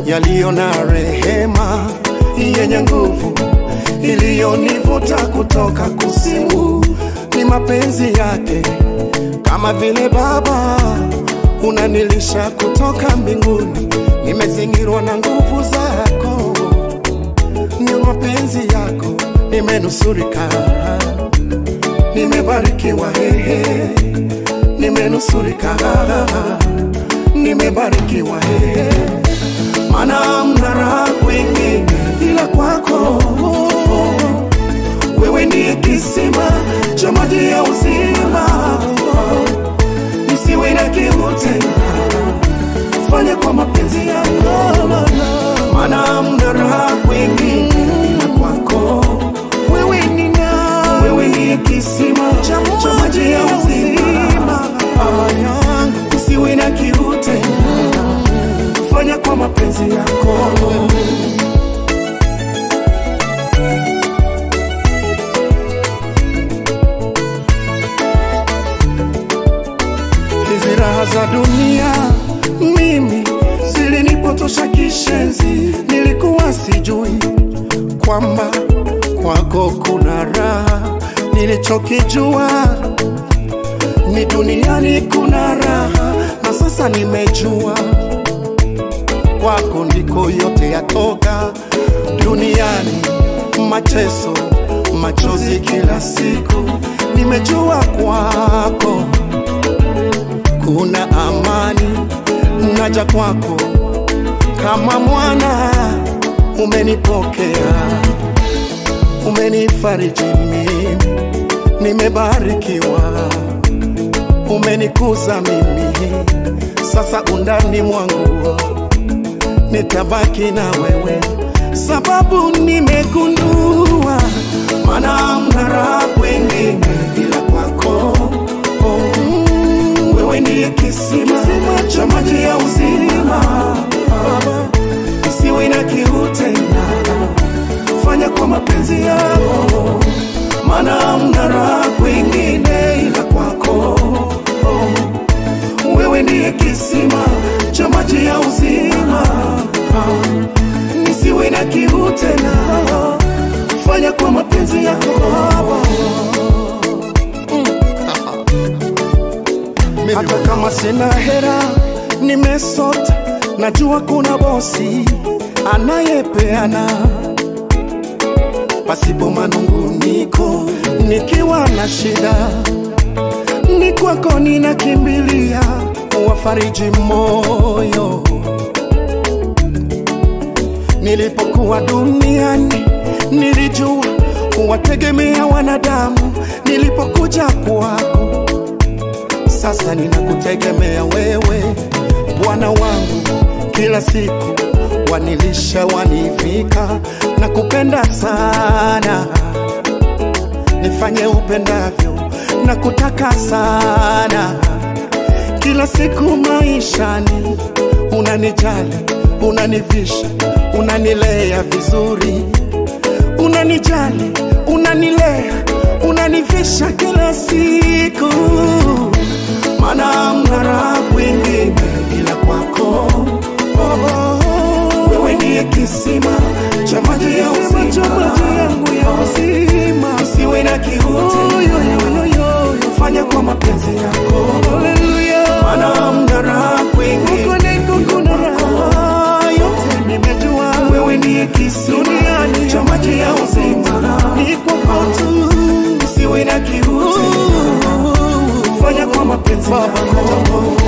yaliyo na rehema yenye nguvu iliyonivuta kutoka kuzimu. Ni mapenzi yake kama vile Baba unanilisha kutoka mbinguni, nimezingirwa na nguvu zako, ni mapenzi yako, nimenusurika, nimebarikiwa, hehe, nimenusurika, nimebarikiwa, hehe, maana mna raha kwingine ila kwako wewe ndiye kisima cha maji ya uzima, nisiwe na kiu tena, fanya kwa mapenzi yako, maana mna raha kwingi ila kwako wewe ni na wewe ndiye kisima cha maji ya uzima, nisiwe na kiu tena, fanya kwa mapenzi yako. hizi raha za dunia mimi zilinipotosha kishenzi, nilikuwa sijui kwamba kwako kuna raha. Nilichokijua ni duniani kuna raha, na sasa nimejua kwako ndiko yote yatoka. Duniani mateso, machozi kila siku, nimejua kwako kuna amani, naja kwako kama mwana, umenipokea, umenifariji mimi, nimebarikiwa, umenikuza mimi, sasa undani mwangu nitabaki na wewe, sababu nimegundua, maana mna raha kwingine ila kwako oh, mm, wewe ndiye kisima cha maji ya uzima, isiwe na kiu tena, fanya kwa mapenzi yako, maana mna raha kwingine ila kwako oh, wewe ndiye kisima cha maji ya uzima, nisiwe na kiu tena, fanya kwa mapenzi yako hata kama sina hera, nimesota, najua kuna bosi anayepeana pasipo manunguniko, nikiwa na shida ni kwako ninakimbilia, wafariji moyo. Nilipokuwa duniani nilijua kuwategemea wanadamu, nilipokuja kwako sasa ninakutegemea wewe, Bwana wangu, kila siku wanilisha, wanivika na kupenda sana, nifanye upendavyo na kutaka sana, kila siku maishani unanijali, unanivisha, unanilea vizuri, unanijali, unanilea, unanivisha kila siku maana mna raha kwingine ila kwako wewe ndiye kisima cha maji ya uzima, isiwe na kiu tena, fanya kwa mapenzi yako, maana mna raha kwingine yote nimejua, wewe ndiye kisima cha maji ya uzima, isiwe na kiu tena fanya kwa mapenzi yako